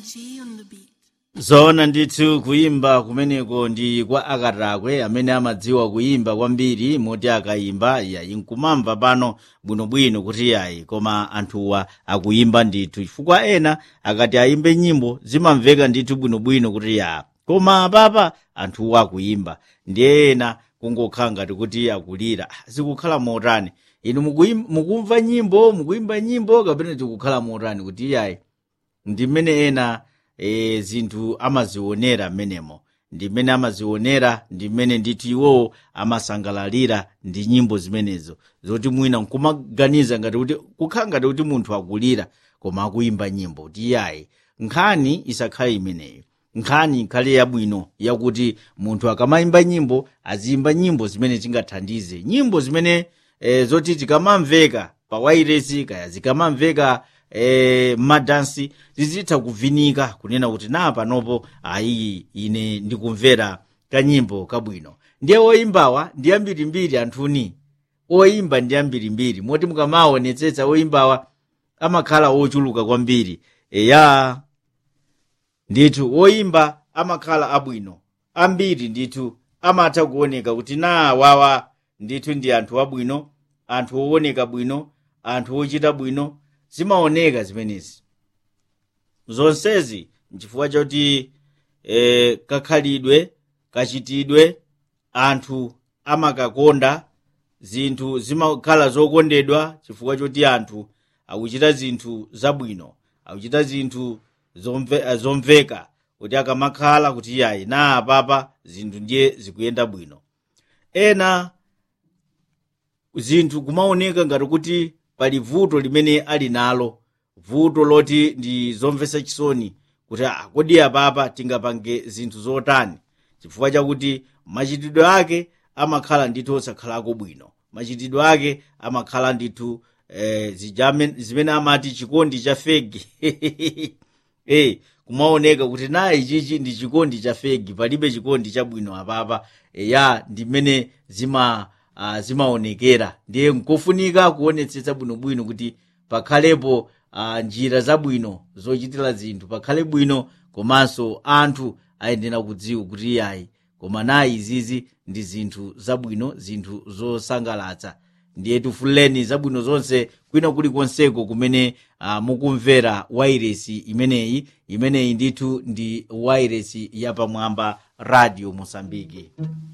G on the beat. zoona ndithu kuyimba kumeneko ndi kwa akatakwe amene amadziwa kuyimba kwambiri moti akayimba yayi nkumamva pano bwinobwino kuti yayi koma anthuwa akuyimba ndithu chifukwa ena akati ayimbe nyimbo zimamveka ndithu bwinobwino kuti ya koma apapa anthuwa akuyimba ndiye ena kungokhala ngati kuti akulira Ah, zikukhala motani inu mukuyim- mukumva nyimbo mukuyimba nyimbo kapena zikukhala motani kuti yayi ndi mmene ena e, zinthu amazionera mmenemo ndi mmene amazionera ndi mmene ndithu iwowo amasangalalira ndi nyimbo zimenezo zoti mwina nkumaganiza ngati kuti kukhala ngati kuti munthu akulira koma akuyimba nyimbo kuti yayi nkhani isakhale imeneyo nkhani ikhale yabwino yakuti munthu akamayimba nyimbo aziyimba nyimbo zimene zingathandize nyimbo zimene e, zoti tikamamveka pa wairesi kaya zikamamveka e, madansi zizitha kuvinika kunena kuti na panopo ayi ine ndikumvera kanyimbo kabwino ndiye oyimbawa ndi ambirimbiri anthuni oyimba ndi ambirimbiri moti mukamaonetsetsa oyimbawa amakhala ochuluka kwambiri eya ndithu oyimba amakhala abwino ambiri ndithu amatha kuoneka kuti na wawa ndithu ndi anthu abwino anthu owoneka bwino anthu ochita bwino zimaoneka zimenezi zonsezi nchifukwa choti e, kakhalidwe kachitidwe anthu amakakonda zinthu zimakhala zokondedwa chifukwa choti anthu akuchita zinthu zabwino akuchita zinthu zomve, zomveka kuti akamakhala kuti yayi na apapa zinthu ndiye zikuyenda bwino ena zinthu kumaoneka ngati kuti pali vuto limene ali nalo vuto loti ndi zomvetsa chisoni kuti ah, kodi apapa tingapange zinthu zotani chifukwa chakuti machitidwe ake amakhala ndithu osakhalako bwino machitidwe ake amakhala ndithu eh, zijame- zimene amati chikondi cha fegi eh, kumaoneka kuti nayi ichichi ndi chikondi cha fegi palibe chikondi chabwino apapa eya ndi mmene zima uh, zimaonekera ndiye nkofunika kuonetsetsa bwinobwino kuti pakhalepo uh, njira zabwino zochitira zinthu pakhale bwino komanso anthu ayenera kudziwa kuti yayi koma nayi izizi ndi zinthu zabwino zinthu zosangalatsa ndiye tifuleni zabwino zonse kwina kulikonseko kumene uh, mukumvera wairesi imeneyi imeneyi ndithu ndi wairesi yapamwamba radio mosambiki